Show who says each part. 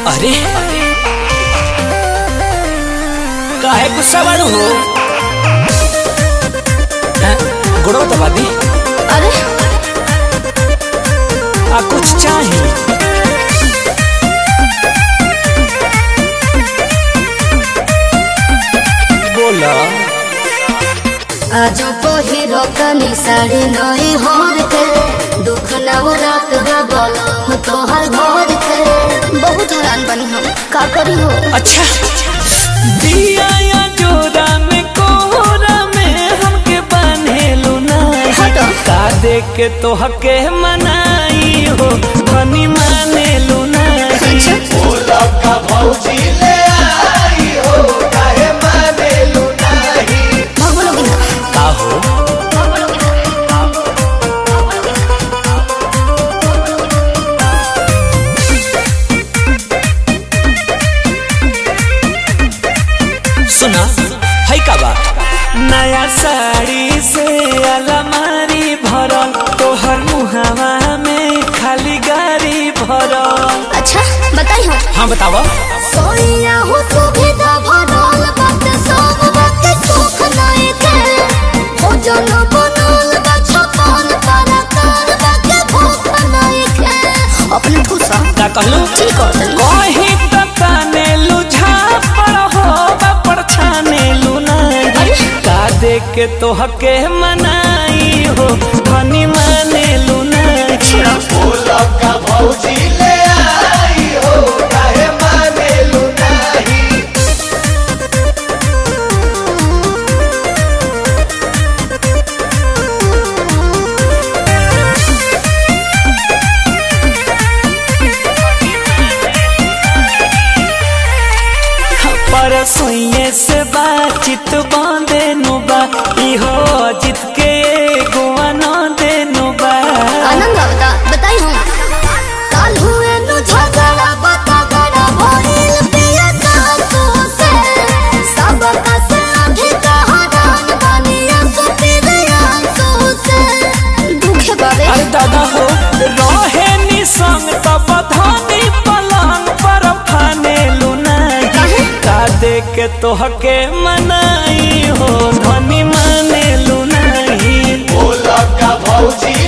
Speaker 1: अरे काहे गुस्सा बाड़ू हो हैं? गुड़ो दबा दी
Speaker 2: अरे
Speaker 1: आ कुछ चाहिए बोला
Speaker 2: आजो पहिरो कनी साड़ी नई होर के दुख नव रात बलम तोहर घर के बहुत हैरान बनी हम का करी हो
Speaker 1: अच्छा दिया या जोरा में कोहरा में हमके बनेलू ना
Speaker 2: हटो।
Speaker 1: का देख के तो हके मनाई हो धनी मानेलू ना
Speaker 2: अच्छा भगवान की ना
Speaker 1: का हो सुना है का बात नया साड़ी से अलमारी भरल तोहर मुहावा में खाली गाड़ी भरल
Speaker 2: अच्छा बताई हो
Speaker 1: हाँ बतावा
Speaker 2: सोनिया हो सुविधा भरल बात सब बात सुख नहीं के हो जन बनल बा छपन तारा तार बाके भूख नहीं के अपने ठूसा
Speaker 1: का कहलू
Speaker 2: ठीक हो तनी
Speaker 1: कहीं तो ताने लुझा पर हो बापर छाने लुनाई
Speaker 2: अरे।
Speaker 1: का देख के तो हके मनाई हो धनी माने लुनाई पर सुइए से बातचीत बांधे नुबा इहो जित के गोवा न देनु बा
Speaker 2: आनंद आवता बताई हम काल हुए नु झगड़ा बता गड़ा भइल पिया सासु से सब का से आगे कहादान बनिया सुपी गया सो से दुखे बाबे
Speaker 1: अरे दादा हो रहे नि संग तब धनी पलंग पर फाने लुनाई
Speaker 2: काहे?
Speaker 1: का देख के तो हके मनाई हो धनी माने लुनाई
Speaker 3: भौजी